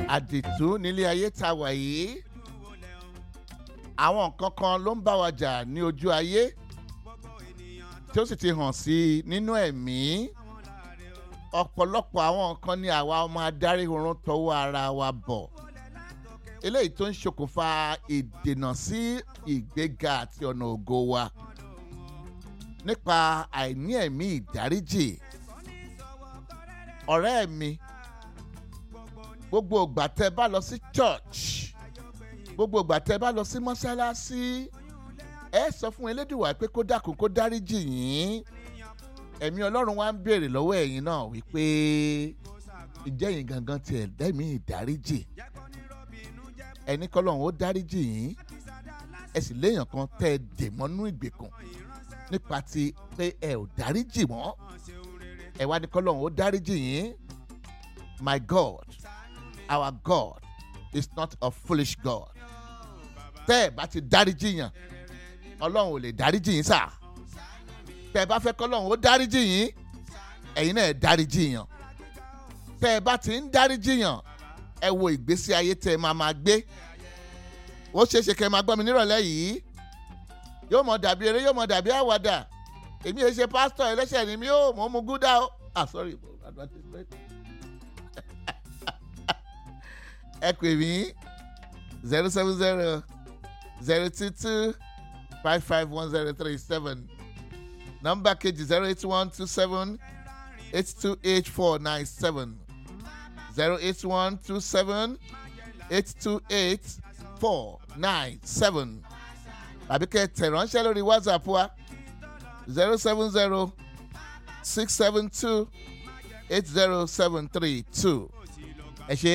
àdìtú nílé ayé tá a wà yìí àwọn nǹkan kan ló ń bá wa jà ní ojú ayé tí ó sì ti hàn sí i nínú ẹ̀mí ọ̀pọ̀lọpọ̀ àwọn nǹkan ni àwa ọmọ adarí oorun tọwọ́ ara wa bọ̀ eléyìí tó ń ṣokùnfà ìdènà sí ìgbéga àti ọ̀nà ògo wa nípa àìní ẹ̀mí ìdáríjì ọ̀rẹ́ mi gbogbo ìgbà tẹ́ bá lọ sí church gbogbo ìgbà tẹ́ bá lọ sí mọ́ṣáláṣí ẹ sọ fún elédùwà pé kó dákun kó dáríjì yín ẹ̀mí ọlọ́run wa ń béèrè lọ́wọ́ ẹ̀yin náà wípé ìjẹ́yìn gangan tiẹ̀ dẹ́mi ìdáríjì ẹni kọ́lọ́run ó dáríjì yín ẹ sì léèyàn kan tẹ́ ẹ dè mọ́nú ìgbèkùn nípa ti pé ẹ ò dáríjì mọ́ ẹ wá ní kọ́lọ́run ó dáríjì yín my God our God is not a foolish God tẹ́ ẹ bá ti dáríjì yàn ọlọ́run ò lè dáríjì yín sáà tẹ́ ẹ bá fẹ́ kọ́lọ́run ó dáríjì yín ẹ̀yin náà ẹ dáríjì yàn tẹ́ ẹ bá ti ń dáríjì yàn ẹ wo ìgbésí ayé tẹ́ ẹ máa máa gbé ó ṣeé ṣe kẹ́ ẹ máa gbọ́ mi nírọ̀lẹ́ yìí yóò mọ̀ dàbí eré yóò mọ̀ dàbí àwàdà èmi ẹ ṣe pásítọ̀ ẹlẹ́ṣẹ̀ ni mi ò mọ̀ mu gúdà ó ah sorry advertisement ẹ pè mí zero seven zero zero two two five five one zero three seven nọ́mbà kejì zero eight one two seven eight two eight four nine seven zero eight one two seven eight two eight four nine seven tàbí kẹ́ tẹ̀ ránṣẹ́ lórí whatsapp wa zero seven zero six seven two eight zero seven three two ẹ ṣe